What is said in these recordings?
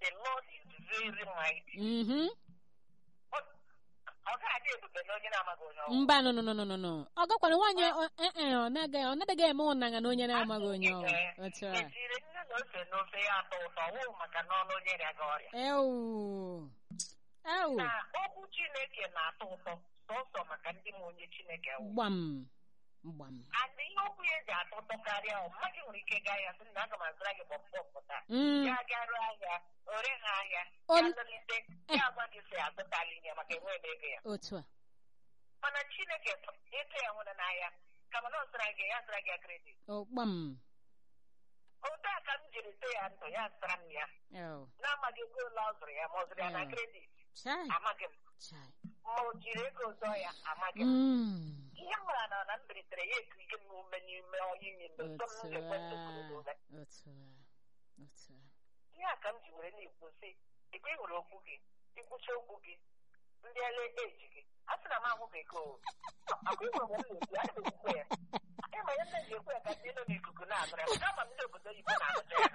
the Lord is very mighty. Mhm. Ọ- ọ ga-adị ebube na onye na-amaghị onye ọbụla. mba no no no no no no ọ gakwara nwaanyị ọ- eh, eh, ọ naghị ọ naghị eme ụnanya na onye na-amaghị onye ọ otu a Ejiri nne na ose na ofe ya atọ ụtọ ọwụ maka na ọnụ onye rịa gị ọrịa ewu ewu na okwu Chineke na-atọ ụtọ sọsọ maka ndị ma onye Chineke wụ gbam gbam and ihe okwu ya ji atọ ụtọ karịa ọ mmadụ nwere ike gaa ya sị na aga m azụra gị bọmbọm taa Mm, ya garuo ahịa ore ha ahịa On- ya lụlite ya gwa gị sị azụtala ihe maka enwe m ego ya otu a mana Chineke ịtụ ya nwere n'ahịa kama na ọ zụra gị ya zụra gị ya kredit o gbam otu a ka m jiri tee ya ndụ ya zụtara m ya ewu na-amaghị ego ole ọ zụrụ ya ma ọ zụrụ ya na Mm. kredit chai amaghị m chai ma o jiri ego zụọ ya amaghị m Mm, ihe m mara na na m biritere ya ekirike m ume n'ime onye ime mgbe nsọ m otu ga-ekwe a ntụkụrụ n'ume otu a otu a ihe a ka m ji were na-ekwu sị ikpe ị hụrụ okwu gị ikwucha okwu gị ndị ele eji gị a sị na m ahụghị gị o akwa ịhụrụ m na-ekwu a na-ekwu ya ịma ya nne ji ekwu ya ka ndị nọ n'ikuku na-anụrụ ya maka ama m ndị obodo oyibo na-anụcha ya na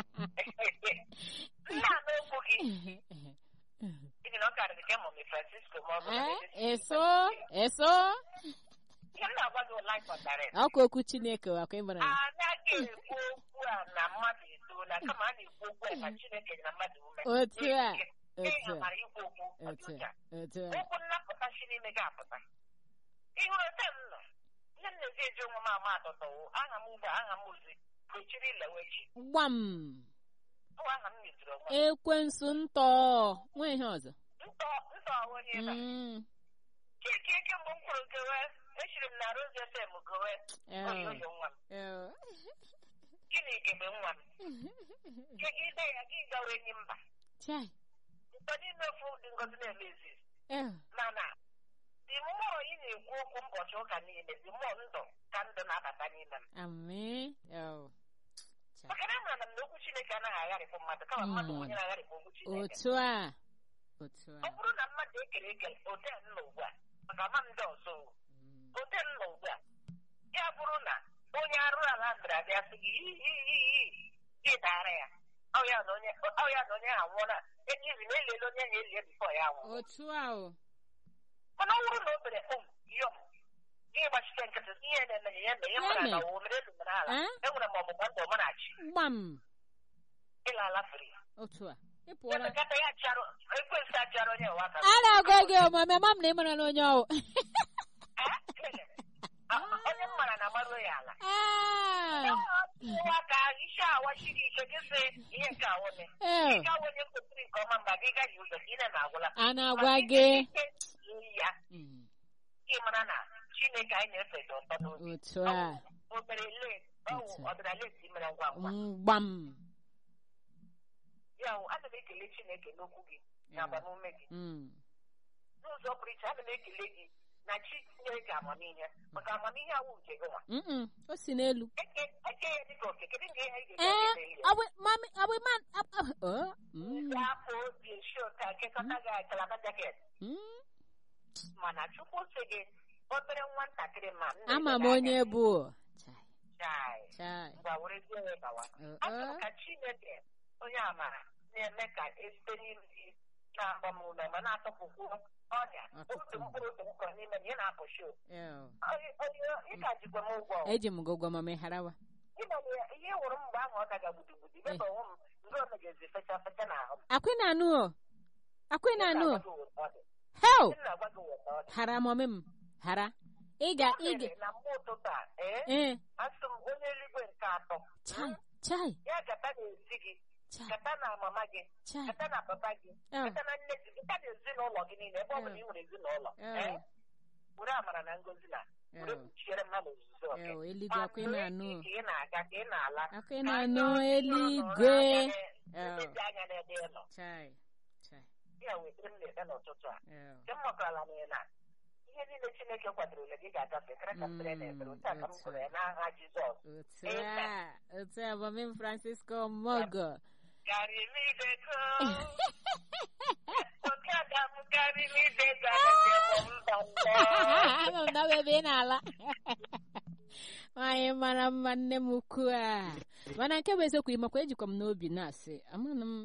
nna anụ okwu gị n'ihi na ọ karịrị ka mọmi francisco ma ọ bụ na Eh, Lady eso eso ihe m na-agwa gị ụla ịkpọtara ọkwa okwu chineke akwa ịmara ya. anaghị ekwu okwu a na mmadụ etoola kama a na-ekwu okwu a ka chineke na mmadụ ume Otu a, N'ihi otu a. amara ikwu okwu otu ọdịcha a otu a okwu nnapụta si n'ime gị apụta ịhụrụ ete m nọ ihe m na-ezi eji onwe m ama atọtọwo aha m ugbu a aha m ozi kwechiri ilewechi gbam bụ aha m metụrụ onwe m ekwensu ntọ nwa ihe ọzọ ntọ ntọ onye ebe a. Mm, keke kemgbe m kwuru gowe echiri m na Rose FM gowe ew, oyoyo nwa m ew. gịnị gebe nwa m kegide ya gị gawa enyi mba chai ntọ n'ime ofu dị ngozi na-eme izizi ew. mana dị mmụọ ị na-ekwu okwu ụbọchị ụka niile dị mmụọ ndụ ka ndụ na-abata n'ime m Amị. Ew. Chai. maka na amara m na okwu chineke anaghị agharịpụ mmadụ kama mmadụ bụ onye na-agharịpụ okwu chineke otu a otu a ọ bụrụ na mmadụ ekere eke ote m nọ ugbu a maka ama m ndị ọzọ o. Mm, ote m nọ ugbu a ya bụrụ na onye arụ ala bịara bịa sị gị iyi gị dara ya ọ ya na onye ọ ya na onye ahụ nwụọla enyi izi na eliela onye ahụ elie bifọ ya nwụọ otu a o mana ọ bụrụ na o bere um yọm gị gbachite nkịtị ihe na-eme ya eme ihe mara na o mere elu mere ala Eh? enwere m ọgbụgba ndụ ọmanachi gbam ịla ala fere otu a ị pụọla emekata ya charụ ekwensị achara onye ụwa aka a na-agwa gị ọmama ama m na ị mara na onye ọwụ onye m mara na amaruo ya ala Ah, nwa ka isi awachi gị ike gị sị ihe nke awụne ew. ị gawa onye kwesịrị nke ọma mgbe gị gaghị ụzọ ka ị na-agwụla a na-agwa gị ya Mm, ị mara na chineke anyị na-efe dị ụtọ n'obi otu a o mere let ọwụ Otu. ọdịnala esi mere ngwa ngwa Mm, gbam ya wụ ana m ekele chineke n'okwu gị na agbamume gị Mm, n'ụzọ pụrụ iche ana m ekele gị na chi nyere gị amamihe maka amamihe awụ nke gị nwa mm-mm, o si n'elu eke eke ya dịka oke kedu nke ihe ị ee ga-eji ọ bụ mami ọ bụ man ab- ab- oh, mm, ga-apụ obi esi ụta kekọta gị kalaba jaket mm. mana chukwu sị gị obere nwatakịrị ma nna ama m gị onye bụ chai chai chai ngwa were zie ya gawa Uh, achọrọ uh. ka chineke onye amara na-eme ka esite n'ime gị na-agba m ume ma na-atọpụkwu ọrịa Ọtụtụ. otu mkpụrụ otu mkpụrụ n'ime m ị na-apụshi o. Ew. Onye- onye- ị ka jikwa m ụgwọ o. eji m gị ụgwọ mama harawa Ịnọrọ ya- ihe ị hụrụ m mgbe ahụ ọ daga gbudugbudi Eh. dịka onwe m ndị ọzọ ga-ezi fecha fecha n'ahụ m. akwị na-anụ o akwị M na-anụ o na-agwa gị ụtọ ọ dị. hel M na-agwa gị ụtọ ọ dị. hara mọmị m hara ị ga O ị ga mere na mgbe ụtụtụ a ee ee asị m onye eluigwe nke atọ chai chai ya gata na-esi gị chai gata na mama gị chai gata na papa gị Eh. gata na nne gị gata na ezinụlọ gị niile ebe ọ bụla Eh. ị nwere ezinụlọ Eh. ee were amara na ngozi na were Ew. kpuchiere m ha n'ozuzu oke Ew, eluigwe akwị na-anụ o ka ị na-aga ka ị na-ala akwị Ka na-anụ anya ọjọọ eluigwe nọrọ anya na- Ew. elezi anya n'ebe ị nọ chai chai ya wetara m na-ede n'ụtụtụ a ew. nke m mụtara na ị na ihe niile chineke kwadorole gị ga-agafe kara ka m sịrị na ekpere otu a ka m Mm, kwere n'aha jizọs otu a otu a mọmị m francisco mogo Garimideko. Okada m garimideko agaghị mba mbọ. ama m na ọ bụ ebe ị na-ala nwaanyị mara mma nne m ukwu a mana nke bụ eziokwu ịmakwa ejikwa m n'obi na-asị amana m